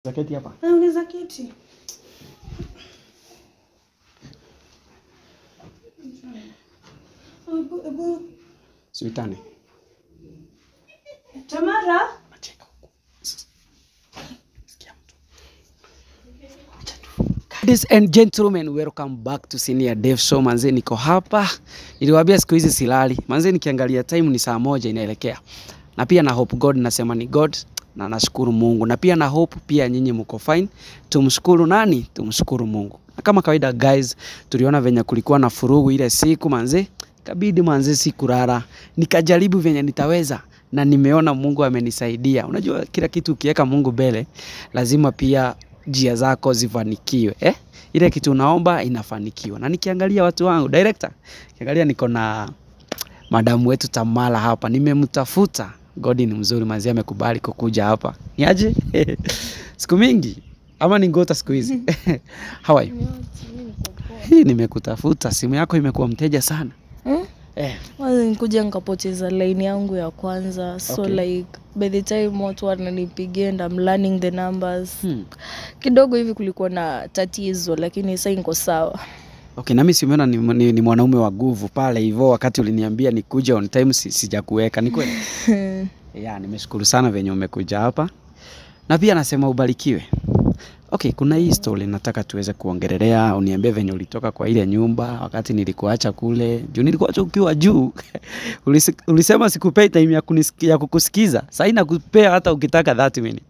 Zaketi hapa. Eh, Unaweza keti. Ebu, ebu. Siwitane. Tamara. Nacheka huku. Sikia mtu. Acha tu. Ladies and gentlemen, welcome back to Senior Dev Show. Manze niko hapa. Niliwaambia siku hizi silali. Manze nikiangalia time ni saa moja inaelekea. Na pia na hope God nasema ni God na nashukuru Mungu. Na pia na hope pia nyinyi mko fine. Tumshukuru nani? Tumshukuru Mungu. Na kama kawaida guys, tuliona venye kulikuwa na furugu ile siku manze. Kabidi manze sikulala. Nikajaribu venye nitaweza na nimeona Mungu amenisaidia. Unajua kila kitu ukiweka Mungu mbele, lazima pia njia zako zifanikiwe eh? Ile kitu unaomba inafanikiwa. Na nikiangalia watu wangu director, kiangalia niko na madamu wetu Tamala hapa, nimemtafuta. Godi ni mzuri manzi, amekubali kukuja hapa. Ni aje? siku mingi ama ni ngota siku hizi? How are you? Hii nimekutafuta, simu yako imekuwa mteja sana Hmm? eh. Kwanza nikuja nikapoteza line yangu ya kwanza so Okay. like by the time watu wananipigia and I'm learning the numbers Hmm. kidogo hivi kulikuwa na tatizo lakini sasa niko sawa Okay, nami simeona ni, ni, ni mwanaume wa nguvu pale hivyo, wakati uliniambia nikuja on time si, sijakuweka. Ni kweli? ya, nimeshukuru sana venye umekuja hapa na pia nasema ubarikiwe. Okay, kuna hii story nataka tuweze kuongelelea, uniambie venye ulitoka kwa ile nyumba wakati nilikuacha kule juu, nilikuacha ukiwa juu Ulisi, ulisema sikupei time ya, kunisiki, ya kukusikiza. Sasa nakupea hata ukitaka 30 minutes.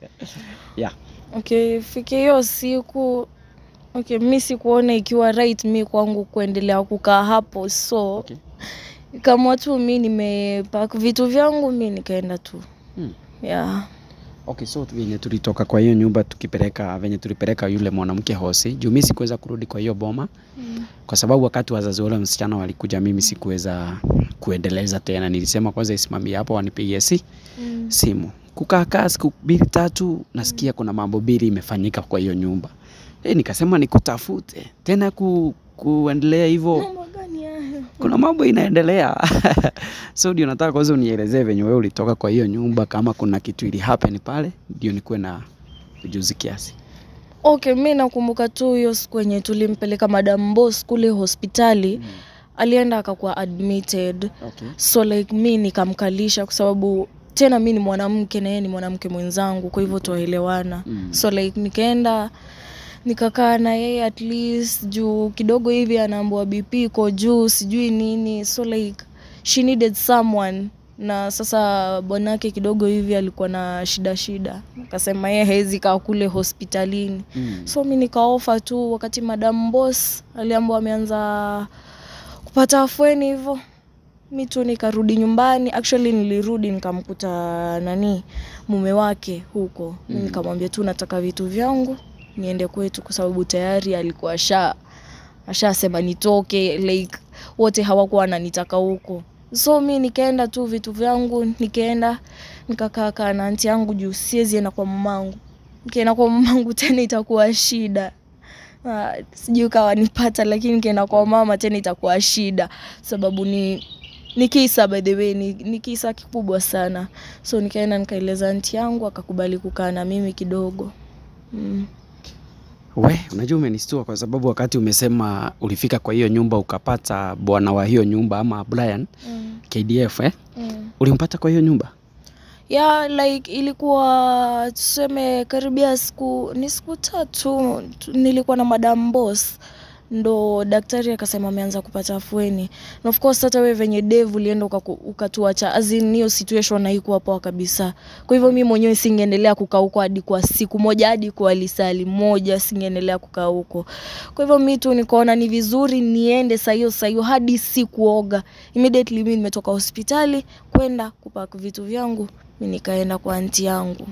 yeah. okay fike hiyo siku okay mi sikuona ikiwa right mi kwangu kuendelea kukaa hapo so Okay. kama tu mi nimepak vitu vyangu mi nikaenda tu Hmm. yeah. Okay, so venye tulitoka kwa hiyo nyumba tukipeleka venye tulipeleka yule mwanamke hosi, juu mimi sikuweza kurudi kwa hiyo boma kwa sababu wakati wazazi wale msichana walikuja, mimi sikuweza kuendeleza tena. Nilisema kwanza isimamie hapo, wanipigie si Mm. simu. Kukaa siku mbili tatu, nasikia kuna mambo mbili imefanyika kwa hiyo nyumba e, nikasema nikutafute tena ku, kuendelea hivyo Mambo gani haya? kuna mambo inaendelea so ndio nataka kwanza unielezee venye wewe ulitoka kwa hiyo nyumba, kama kuna kitu ili happen pale, ndio nikuwe na ujuzi kiasi. Okay, mi nakumbuka tu hiyo siku yenye tulimpeleka Madam Boss kule hospitali alienda akakuwa admitted Okay. so like mi nikamkalisha kwa sababu tena mi ni mwanamke na yeye ni mwanamke mwenzangu kwa hivyo twaelewana Mm. so like nikaenda nikakaa na yeye at least juu kidogo hivi anaambua bp iko juu sijui nini so like she needed someone na sasa bwanake kidogo hivi alikuwa na shida shida akasema yeye hawezi kaa kule hospitalini Mm. so mi nikaofa tu wakati madam boss aliambwa ameanza kupata afueni hivyo mi tu nikarudi nyumbani actually nilirudi nikamkuta nani mume wake huko mm. nikamwambia tu nataka vitu vyangu niende kwetu kwa sababu tayari alikuwa asha ashasema nitoke like wote hawakuwa wananitaka huko so mi nikaenda tu vitu vyangu nikaenda nikakaa kaa na anti yangu juu siwezi enda kwa mamangu nikienda kwa mamangu tena itakuwa shida Ah, sijui kawa nipata lakini nikienda kwa mama tena itakuwa shida sababu ni ni kisa by the way ni, ni kisa kikubwa sana so nikaenda nikaeleza anti yangu akakubali kukaa na mimi kidogo mm. We, unajua umenistua kwa sababu wakati umesema ulifika kwa hiyo nyumba ukapata bwana wa hiyo nyumba ama Brian Mm. KDF eh? Mm. Ulimpata kwa hiyo nyumba? ya like ilikuwa tuseme karibia siku ni siku tatu tu- nilikuwa na madam boss ndo daktari akasema ameanza kupata afueni na of course hata wewe venye dev ulienda ukaku- ukatuacha azin hiyo situation haikuwa poa kabisa kwa hivyo mi mwenyewe singeendelea kukaa huko hadi kwa siku moja hadi kwa lisali moja singeendelea kukaa huko kwa hivyo mi tu nikaona ni vizuri niende sahiyo sahiyo hadi sikuoga immediately mi nimetoka hospitali kwenda kupak vitu vyangu mi nikaenda kwa anti yangu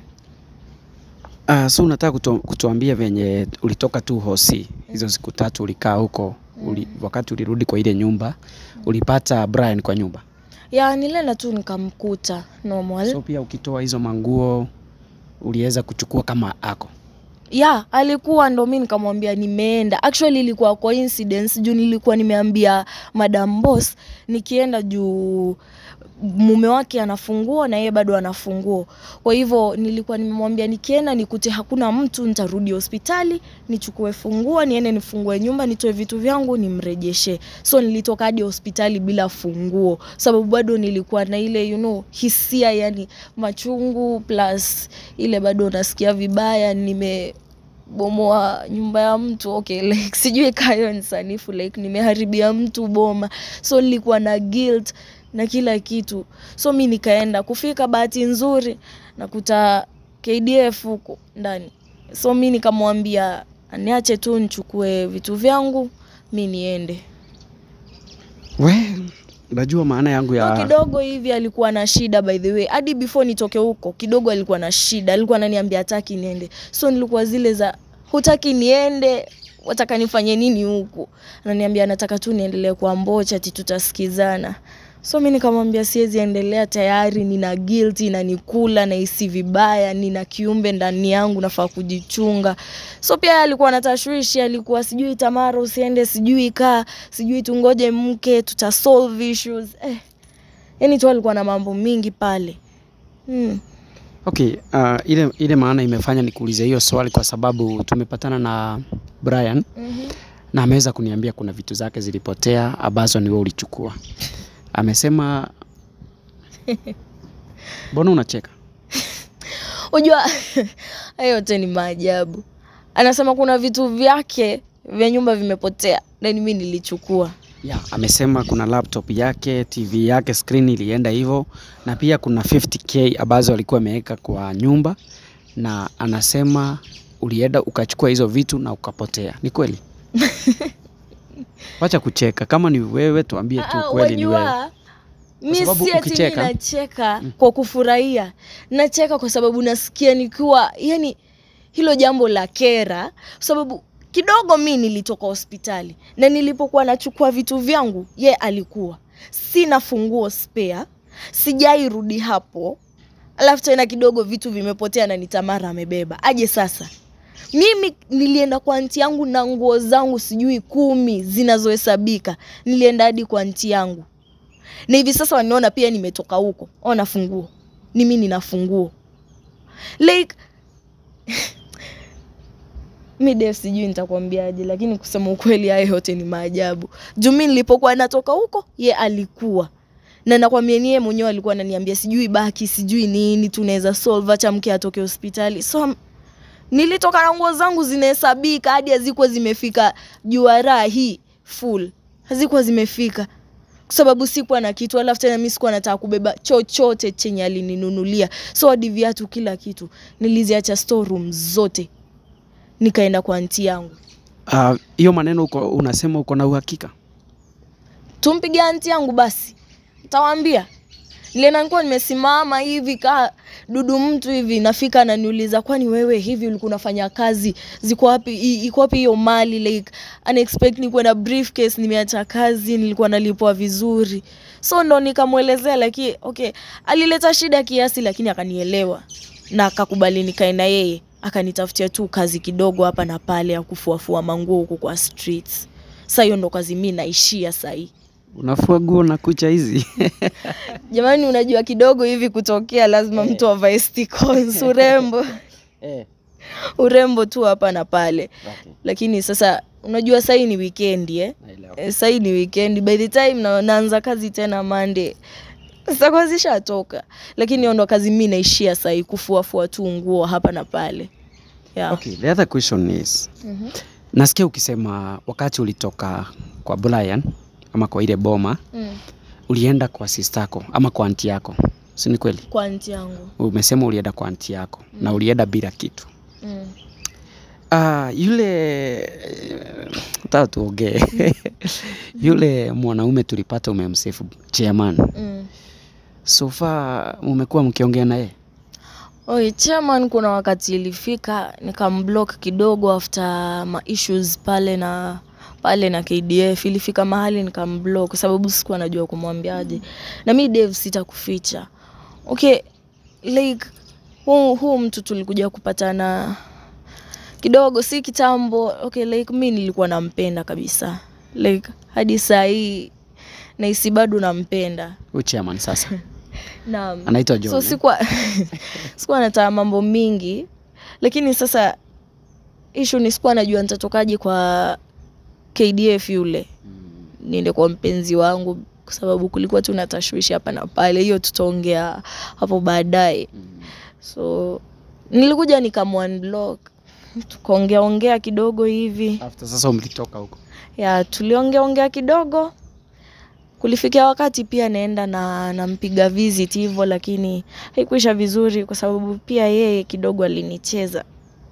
Uh, so unataka kutu, kutuambia venye ulitoka tu hosi hizo siku tatu ulikaa huko uli, wakati ulirudi kwa ile nyumba ulipata Brian kwa nyumba ya nilienda tu nikamkuta normal so pia ukitoa hizo manguo uliweza kuchukua kama ako ya alikuwa ndo mi nikamwambia nimeenda actually ilikuwa coincidence juu nilikuwa nimeambia madam boss nikienda juu mume wake anafunguo na yeye bado anafunguo. Kwa hivyo nilikuwa nimemwambia nikienda nikute hakuna mtu, nitarudi hospitali nichukue funguo niende nifungue nyumba nitoe vitu vyangu nimrejeshe. So nilitoka hadi hospitali bila funguo, sababu bado nilikuwa na ile you know, hisia yani machungu plus ile bado nasikia vibaya nime bomoa nyumba ya mtu okay, like sijui kayo ni sanifu like nimeharibia mtu boma, so nilikuwa na guilt na kila kitu, so mi nikaenda kufika, bahati nzuri nakuta KDF huko ndani, so mi nikamwambia niache tu nichukue vitu vyangu mi niende. We, unajua maana yangu So ya kidogo hivi alikuwa na shida by the way, hadi before nitoke huko kidogo alikuwa na shida, alikuwa ananiambia hataki niende, so nilikuwa zile za hutaki niende, wataka nifanye nini huku? Ananiambia nataka tu niendelee kwa Mbocha, ati tutasikizana. So mi nikamwambia siwezi endelea, tayari nina guilt inanikula, nahisi vibaya, nina kiumbe ndani yangu, nafaa kujichunga. So pia alikuwa na tashwishi, alikuwa sijui Tamara usiende, sijui kaa, sijui tungoje mke, tuta solve issues eh. Yani tu alikuwa na mambo mingi pale hmm. Okay, uh, ile, ile maana imefanya nikuulize hiyo swali kwa sababu tumepatana na Brian mm-hmm. na ameweza kuniambia kuna vitu zake zilipotea ambazo ni wewe ulichukua. Amesema mbona unacheka? Unajua hayo yote ni maajabu. Anasema kuna vitu vyake vya nyumba vimepotea, na mimi nilichukua. Yeah, amesema kuna laptop yake, TV yake, screen ilienda hivyo, na pia kuna 50k ambazo alikuwa ameweka kwa nyumba, na anasema ulienda ukachukua hizo vitu na ukapotea. Ni kweli? Wacha kucheka, kama ni wewe tuambie tu Ah, kweli ni wewe. wajua, mi sababu si ati mi ukicheka- nacheka kwa kufurahia, nacheka kwa sababu nasikia nikiwa yani hilo jambo la kera, kwa sababu kidogo mi nilitoka hospitali na nilipokuwa nachukua vitu vyangu, ye alikuwa sina funguo spare, sijairudi hapo, alafu tena kidogo vitu vimepotea na ni Tamara amebeba. Aje sasa mimi nilienda kwa anti yangu na nguo zangu sijui kumi zinazohesabika, nilienda hadi kwa anti yangu na hivi sasa waniona pia nimetoka huko, ona funguo, ni mimi nina funguo like mi Dave, sijui nitakwambiaje, lakini kusema ukweli, haya yote ni maajabu. Juu mi nilipokuwa natoka huko, ye alikuwa na nakwambia, ni yeye mwenyewe alikuwa ananiambia sijui baki, sijui nini, tunaweza solve, acha mke atoke hospitali. So nilitoka na nguo zangu zinahesabika, hadi hazikuwa zimefika juara hii full, hazikuwa zimefika kwa sababu sikuwa na kitu, alafu tena mi sikuwa nataka kubeba chochote chenye alininunulia, so hadi viatu, kila kitu niliziacha storeroom zote, nikaenda kwa anti yangu. Ah, hiyo maneno uko, unasema uko na uhakika? Tumpigie anti yangu basi, ntawaambia. Nilienda nilikuwa nimesimama hivi kaa dudu mtu hivi, nafika ananiuliza, kwani wewe hivi ulikuwa unafanya kazi, ziko wapi, i- iko wapi hiyo mali? Like unexpect nikuwa na briefcase, nimeacha kazi, nilikuwa nalipwa vizuri, so ndo nikamwelezea, lakini okay, alileta shida kiasi, lakini akanielewa na akakubali nikae na yeye, akanitafutia tu kazi kidogo hapa na pale ya kufuafua manguo huko kwa streets. Sasa hiyo ndo kazi mi naishia sahii. Unafua nguo na kucha hizi? Jamani, unajua kidogo hivi kutokea, lazima mtu avae sticons, urembo Eh, urembo tu hapa na pale, okay. lakini sasa unajua sahii ni wikendi eh? Naelewa. Eh, sahii ni wikendi, by the time na, naanza kazi tena Monday zitakuwa zishatoka, lakini hiyo ndo kazi mi naishia sahii, kufuafua tu nguo hapa na pale yeah. Okay, the other question is Mhm. nasikia ukisema wakati ulitoka kwa Brian ama kwa ile boma Mm. ulienda kwa sistako ama kwa anti yako, si ni kweli? Kwa anti yangu Umesema ulienda kwa anti yako na ulienda bila kitu. mm. Ah, yule taa tuongee yule mwanaume tulipata umemsefu chairman, Mm. so far umekuwa mkiongea naye? Oi, chairman, kuna wakati ilifika nikamblock kidogo after ma issues pale na pale na KDF, ilifika mahali nikamblock kwa sababu sikuwa najua kumwambiaje, na mi Dave, sitakuficha okay, like huu, huu mtu tulikuja kupatana kidogo, si kitambo okay, like mi nilikuwa nampenda kabisa like hadi saa hii nahisi bado nampenda Huyu chairman sasa naam anaitwa John. so eh? sikuwa sikuwa nataka mambo mingi lakini sasa ishu ni sikuwa najua nitatokaje kwa kdf yule niende kwa mpenzi wangu kwa sababu kulikuwa tu na tashwishi hapa na pale hiyo tutaongea hapo baadaye so nilikuja nikamwanblock tukaongea ongea kidogo hivi After sasa mlitoka huko. ya tuliongea ongea kidogo kulifikia wakati pia naenda na nampiga visit hivyo lakini haikuisha vizuri kwa sababu pia yeye kidogo alinicheza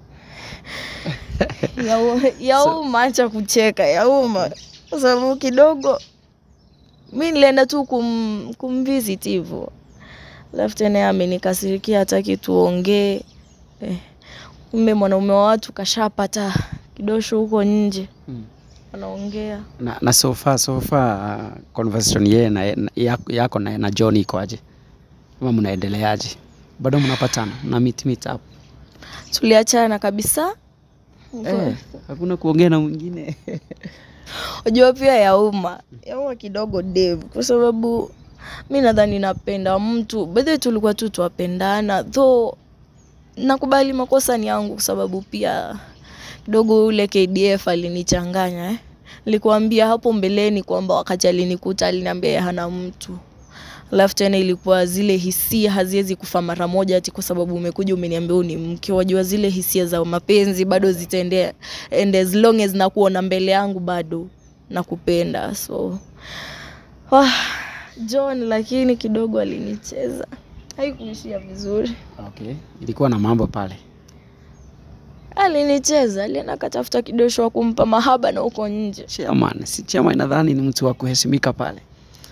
Yau- yauma acha kucheka yauma kwa sababu kidogo mi nilienda tu kum, kumvisit hivyo alafu tena yeye amenikasirikia hataki tuongee eh, kumbe mwanaume wa watu kashapata kidosho huko nje Mm. anaongea Na, na so far so far uh, conversation yeye na, na yako, yako na, na John iko aje? Ama mnaendeleaje? Bado mnapatana na meet meet up? tuliachana kabisa Eh, hakuna kuongea na mwingine. unajua pia yauma yauma kidogo dev kwa sababu mi nadhani napenda mtu bedhe tulikuwa tu twapendana though nakubali makosa ni yangu kwa sababu pia kidogo ule kdf alinichanganya eh. nilikuambia hapo mbeleni kwamba wakati alinikuta aliniambia yeye hana mtu alafu tena ilikuwa zile hisia haziwezi kufa mara moja ati kwa sababu umekuja umeniambia huu ni mke wajua zile hisia za mapenzi bado zitaendea and as long as nakuona mbele yangu bado nakupenda so ah, john lakini kidogo alinicheza haikuishia vizuri Okay. Ilikuwa na mambo pale. alinicheza alienda akatafuta kidosho wa kumpa mahaba na huko nje Chairman, si chairman nadhani ni mtu wa kuheshimika pale.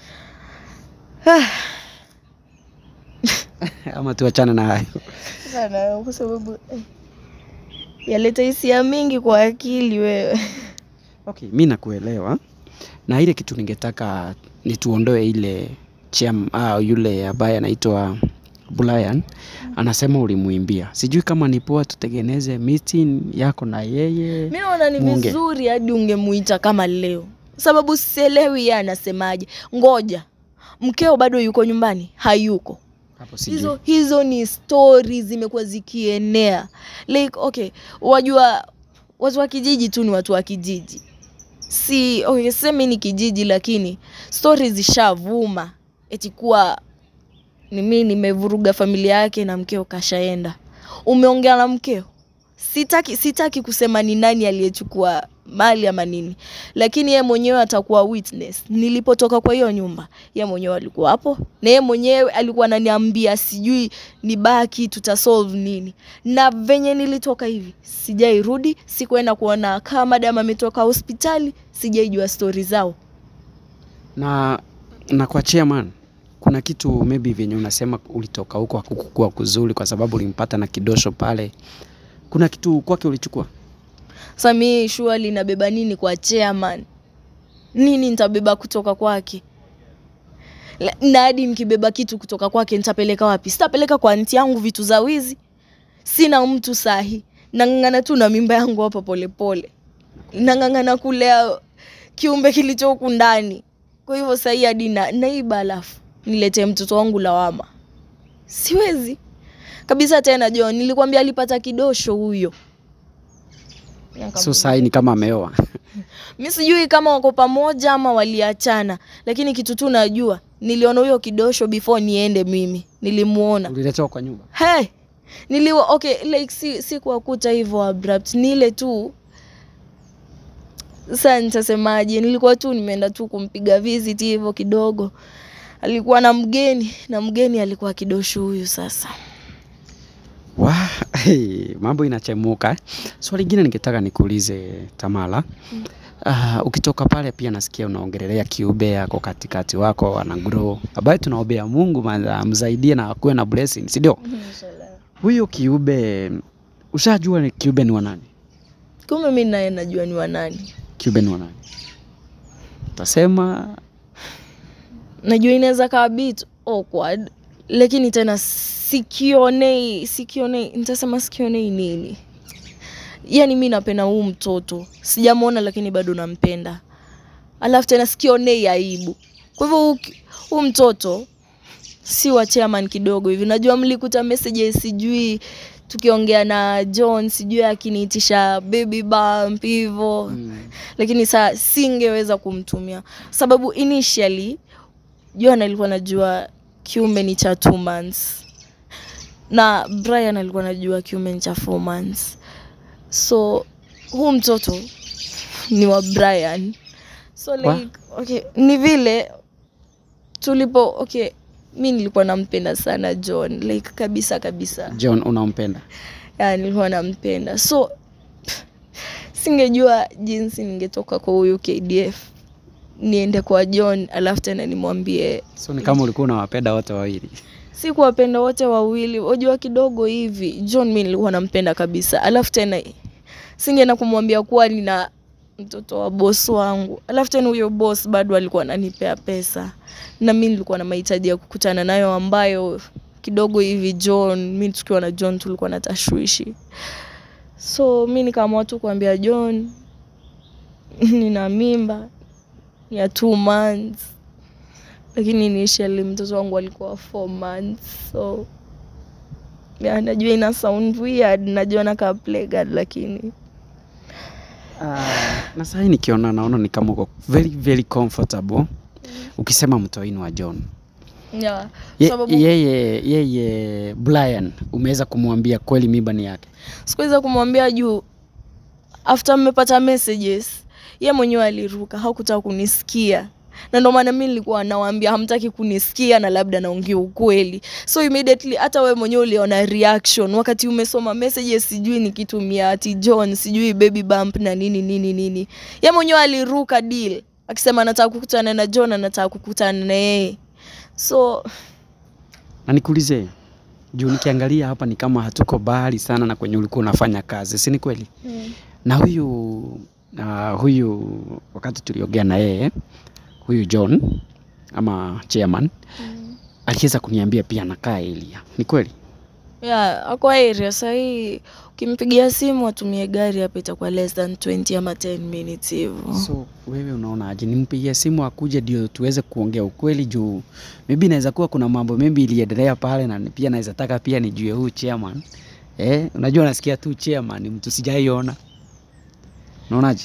Ama tuachane na hayo. sana kwa sababu eh, yaleta hisia mingi kwa akili wewe Okay, mi nakuelewa na ile kitu ningetaka ni tuondoe ile chairman, ah, yule ambaye anaitwa Brian anasema ulimwimbia. Sijui kama ni poa tutengeneze meeting yako na yeye. mi naona ni Muongee. vizuri hadi ungemuita kama leo sababu sielewi yeye anasemaje ngoja mkeo bado yuko nyumbani hayuko Hapo sijui. hizo hizo ni stori zimekuwa zikienea like okay wajua watu wa kijiji tu ni watu wa kijiji si okay, semi ni kijiji lakini stori zishavuma eti kuwa ni mi nimevuruga familia yake na mkeo kashaenda umeongea na mkeo sitaki sitaki kusema ni nani aliyechukua mali ama nini lakini ye mwenyewe atakuwa witness nilipotoka kwa hiyo nyumba ye mwenyewe alikuwa hapo na ye mwenyewe alikuwa ananiambia sijui ni baki tutasolve nini na venye nilitoka hivi sijairudi sikuenda kuona kama madam ametoka hospitali sijaijua stori zao na na kwa chairman kuna kitu maybe venye unasema ulitoka huko hakukukua kuzuri kwa sababu ulimpata na kidosho pale. Kuna kitu kwake ulichukua? Sasa mi shua linabeba nini kwa chairman? Nini nitabeba kutoka kwake? La- Na hadi nikibeba kitu kutoka kwake nitapeleka wapi? Sitapeleka kwa anti yangu vitu za wizi. Sina mtu sahi. Nang'ang'ana tu na mimba yangu hapa polepole. Nang'ang'ana kulea kiumbe kilicho huku ndani. Kwa hivyo sahi hadi na naiba alafu niletee mtoto wangu lawama. Siwezi kabisa tena John, nilikwambia alipata kidosho huyo. So sai ni kama ameoa. mi sijui kama wako pamoja ama waliachana lakini kitu tu najua niliona huyo kidosho before niende mimi nilimuona Uliletewa kwa nyumba. hey, niliwa okay like si, si kuwakuta hivyo abrupt ni ile tu sasa nitasemaje nilikuwa tu nimeenda tu kumpiga visit hivyo kidogo alikuwa na mgeni na mgeni alikuwa kidosho huyu sasa Wa, hey, mambo inachemuka. eh. Swali lingine ningetaka nikuulize Tamala. Uh, ukitoka pale pia nasikia unaongelelea kiube yako katikati wako ana grow ambaye tunaombea Mungu manza amsaidie na akuwe na blessing, si ndio? Huyo kiube ushajua ni kiube ni wa nani? kumbe mi naye najua ni wanani Kiube ni wa nani? Utasema najua inaweza kaa bit awkward lakini tena sikionei sikionei nitasema sikionei nini yaani mi napenda huu mtoto sijamwona lakini bado nampenda alafu tena sikionei aibu kwa hivyo uki- huu mtoto si wa chairman kidogo hivi najua mlikuta messages sijui tukiongea na john sijui akiniitisha baby bump hivo Mm. lakini saa singeweza kumtumia sababu initially john alikuwa najua kiume ni cha two months na brian alikuwa najua kiume ni cha four months so huu mtoto ni wa brian so Wa? like okay ni vile tulipo okay mi nilikuwa nampenda sana john like kabisa kabisa John unampenda? ya nilikuwa nampenda so singejua jinsi ningetoka kwa huyu kdf niende kwa john alafu tena nimwambie So ni kama ulikuwa unawapenda wote wawili. si kuwapenda wote wawili wajua kidogo hivi john mi nilikuwa nampenda kabisa alafu tena singeenda kumwambia kuwa nina mtoto wa bos wangu alafu tena huyo bos bado alikuwa ananipea pesa na mi nilikuwa na mahitaji ya kukutana nayo ambayo kidogo hivi john mi tukiwa na john tulikuwa na tashwishi so mi nikaamua tu kuambia john nina mimba ya two months lakini initially mtoto wangu alikuwa four months so yeah, najua ina sound weird najua nakaa playguard lakini na sahii nikiona naona ni kama uko very very comfortable ukisema mtoini wa John. yeah, Ye, sababu yeye yeye Brian umeweza kumwambia kweli mimba ni yake. sikuweza kumwambia juu after mmepata messages ye mwenyewe aliruka hakutaka kunisikia na ndo maana mi nilikuwa nawambia hamtaki kunisikia na labda naongea ukweli so immediately hata we mwenyewe uliona reaction wakati umesoma messages sijui nikitumia ati john sijui baby bump na nini nini nini ye mwenyewe aliruka deal akisema anataka kukutana na john anataka kukutana na yeye so Na nikuulize juu nikiangalia hapa ni kama hatuko mbali sana na kwenye ulikuwa unafanya kazi, si ni kweli? Na huyu uh, huyu wakati tuliongea na yeye huyu John ama chairman aliweza kuniambia pia anakaa Elia. Ni kweli? yeah, ako area sahii ukimpigia simu atumie gari hapa itakuwa less than 20 ama 10 minutes hivo So wewe unaonaje, nimpigie simu akuje ndio tuweze kuongea ukweli, juu maybe inaweza kuwa kuna mambo maybe iliendelea pale, na pia naweza taka pia nijue huyu chairman eh, unajua nasikia tu chairman ni mtu sijaiona, unaonaje?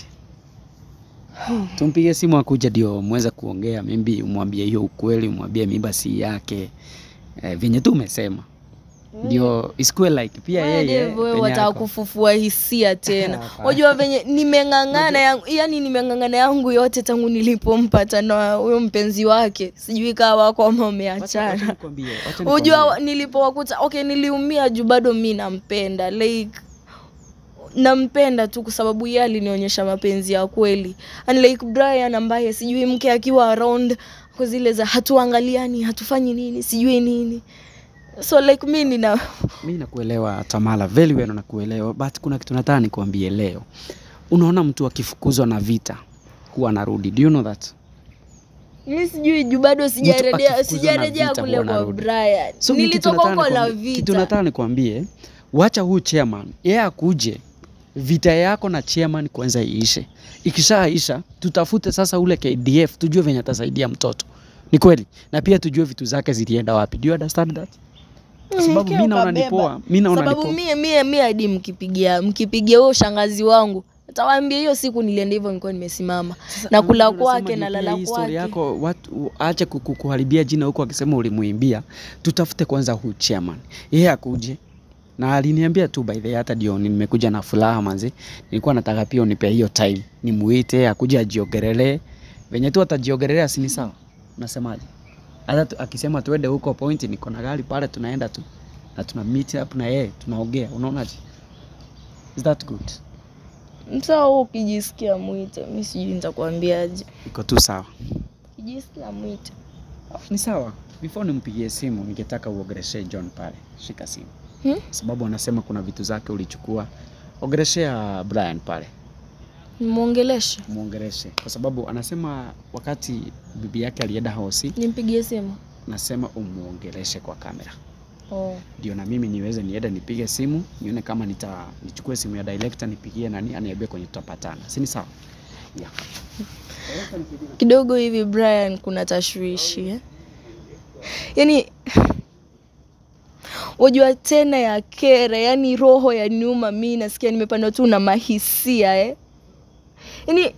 Tumpige simu akuje ndio muweze kuongea, maybe umwambie hiyo ukweli, umwambie mimba si yake eh, venye tu umesema ndio isikuwe like pia yeye wewe penye wataka ako. kufufua hisia tena Hapana. wajua venye nimeng'ang'ana yangu yani nimeng'ang'ana yangu yote tangu nilipompata na huyo mpenzi wake sijui kaa wako ama Wacha- wacha umeachana nikwambie, wacha nikwambie. ujua nilipowakuta okay niliumia juu bado mi nampenda like nampenda tu kwa sababu yeye alinionyesha mapenzi ya kweli unlike brian ambaye sijui mke akiwa around kwa zile za hatuangaliani hatufanyi nini sijui nini so like mi nina mi nakuelewa Tamala, very well nakuelewa, but kuna kitu nataka nikuambie leo. Unaona mtu akifukuzwa na vita huwa anarudi, do you know that? mi sijui juu bado sijarejea akifukuzwa na sijarejea vita kule huwa kwa anarudi. brian So mi kitu nilitoka nataka huko la nikwambie- Kitu vita nataka nikwambie, wacha huu chairman yeye akuje, vita yako na chairman kwanza iishe. Ikishaisha tutafute sasa ule KDF, tujue venye atasaidia mtoto. Ni kweli, na pia tujue vitu zake zilienda wapi. Do you understand that? Kwa sababu Mhm, mi naona ni ukabeba. poa, mi naona ni sababu poa. mie mie mie hadi mkipigia mkipigia huyo shangazi wangu tawaambia hiyo siku nilienda hivyo nilikuwa nimesimama na kula Unasema kwake ndio na pia lala hii story kwake yako watu ache kuku- kuharibia jina huko akisema ulimuimbia. Tutafute kwanza huu chairman, yeye akuje na aliniambia tu by the way, hata ndio nimekuja na furaha manzi. Nilikuwa nataka pia unipe hiyo time nimuite akuje ajiogerelee venye tu atajiogerelea, si ni sawa? Unasemaje? Hata tu- akisema tuende huko point, niko na gari pale, tunaenda tu na tuna meet up na yeye tunaongea, unaonaje? Is that good? msaa huo ukijisikia mwite mi sijui nitakwambiaje Iko tu sawa. ukijisikia mwite Ni sawa. Before nimpigie simu, ningetaka uogereshe John pale. Shika simu. Hmm? Sababu anasema kuna vitu zake ulichukua. Ogereshea Brian pale, nimwongeleshe muongereshe, kwa sababu anasema wakati bibi yake alienda hosi, nimpigie simu nasema umuongereshe kwa kamera, oh. ndio na mimi niweze niende nipige simu nione kama nita nichukue simu ya director nipigie nani aniambie kwenye tutapatana, si ni sawa? Yeah. kidogo hivi Brian, kuna tashwishi eh? Yaani wajua tena ya kera, yaani roho ya nyuma, mi nasikia nimepandwa tu na mahisia eh? Yaani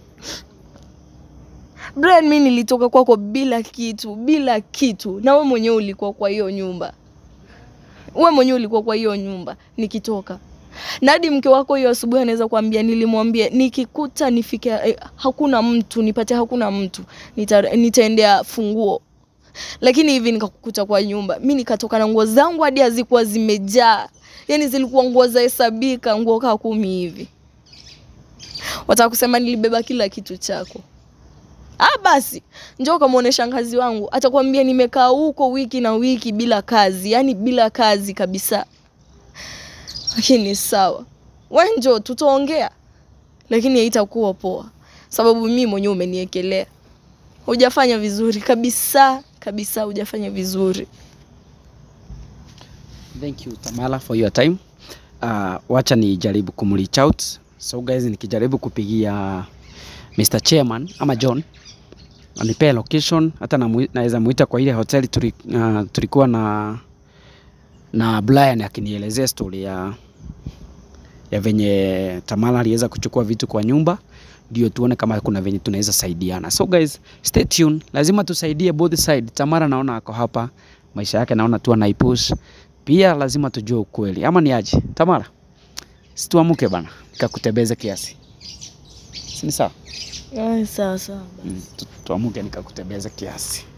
Brian, mi nilitoka kwako bila kitu, bila kitu, na we mwenyewe ulikuwa kwa hiyo nyumba, we mwenyewe ulikuwa kwa hiyo nyumba nikitoka na hadi mke wako hiyo asubuhi anaweza kuambia, nilimwambia nikikuta nifike eh, hakuna mtu nipate, hakuna mtu nita, nitaendea funguo, lakini hivi nikakukuta kwa nyumba, mi nikatoka na nguo zangu hadi hazikuwa zimejaa, yani zilikuwa nguo za hesabika, nguo kaa kumi hivi. Wataka kusema nilibeba kila kitu chako? Ah, basi njoo kamwone shangazi wangu, atakwambia nimekaa huko wiki na wiki bila kazi, yani bila kazi kabisa lakini sawa, we njoo tutaongea, lakini haitakuwa poa, sababu mimi mwenyewe umeniekelea. Hujafanya vizuri kabisa kabisa, hujafanya vizuri. Thank you Tamala for your time. Uh, wacha nijaribu kumreach out. So guys, nikijaribu kupigia Mr. Chairman ama John anipea location, hata namu- naweza muita kwa ile hoteli tuli, uh, tulikuwa na na Brian akinielezea story ya ya venye Tamala aliweza kuchukua vitu kwa nyumba, ndio tuone kama kuna venye tunaweza saidiana. So guys, stay tuned, lazima tusaidie both side. Tamara naona ako hapa, maisha yake naona tu anaipush pia, lazima tujue ukweli, ama ni aje? Tamara, situamuke bana, nikakutembeze kiasi, si ni sawa? Ah, sawa sawa. Mm, tu- tuamuke nikakutembeze kiasi.